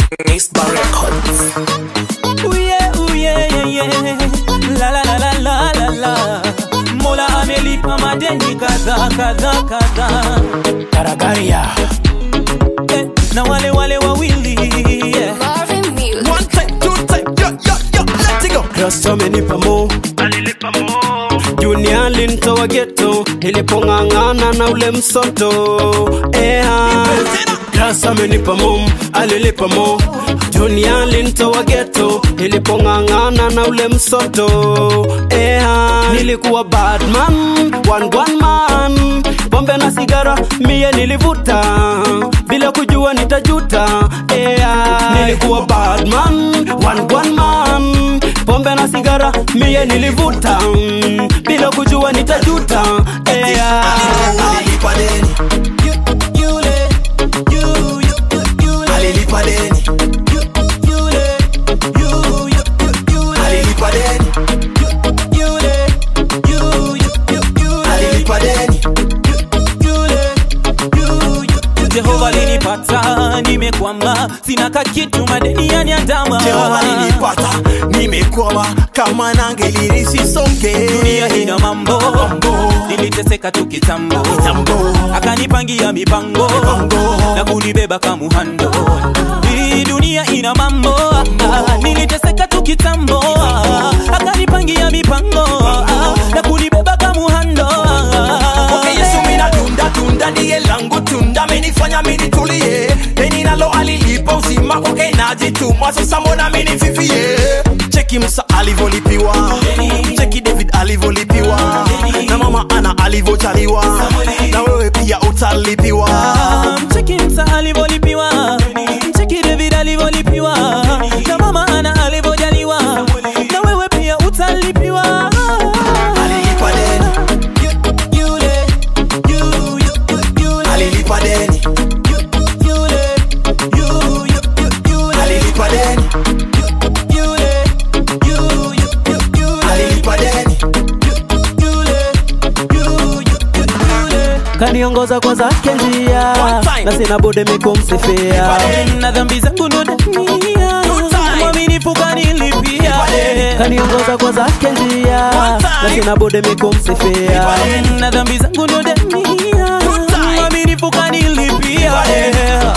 Nisba Records. Uye, uye, ye, ye. La, la, la, la, la, la, la. Mola amelipa madeni kadha kadha kadha Taragaria. eh, na wale wale wawili yeah. Marvin Music. One time, two time, yo, yo, yo, let it go. Kristo amenipa mo Junior alinitoa geto nilipong'ang'ana na ule msoto Eha. Kristo amenipa mo alilipa mo Junior alinitoa geto nilipong'ang'ana na ule msoto Eha. Nilikuwa badman, one one man pombe na sigara mie nilivuta bila kujua nitajuta Eha. Nilikuwa badman, one one man pombe na sigara mie nilivuta mm, bila kujua nitajuta Eha. Alilipa deni, Yule, yu, yu, yu, yule, alilipa deni, yule, yu, yu, yu, yule, alilipa deni, yule, yu, yu, yu, yule, alilipa deni. Jehova linipata, nimekwama, sina kakitu, madeni yaniandama. Jehova nilipata, nimekwama kama nangelirisi songe. Dunia ina mambo, niliteseka tu kitambo, Kitambo. akanipangia mipango Mipango. na kunibeba kamuhando. Hii dunia ina mambo, niliteseka tu kitambo, akanipangia mipango na kunibeba kamuhando. Okay, Yesu mina tunda tunda ndiye langu tunda amenifanya mimi nitulie deni nalo alilipa uzima kwake najituma sasa mbona mimi nififie cheki Musa alivyolipiwa cheki David alivyolipiwa na mama ana alivyochaliwa na wewe pia utalipiwa Mcheki Musa alivyolipiwa, mcheki David alivyolipiwa, na mama ana alivyojaliwa, na wewe pia utalipiwa. alilipa deni Yule, yu, yu, yu, yule, alilipa deni yule, yu, yu, yu, yule, alilipa deni yule, yu, yu, yu, yule, alilipa deni yule, yu, yu, yu, yule. kaniongoza kwa zake njia One time. na sina budi mikumsifia na dhambi zangu ndo dania time. mwaminifu kanilipia Nipade. kaniongoza kwa zake njia One time. na sina budi mikumsifia Nipade. na dhambi zangu ndo dania time. mwaminifu kanilipia Nipade.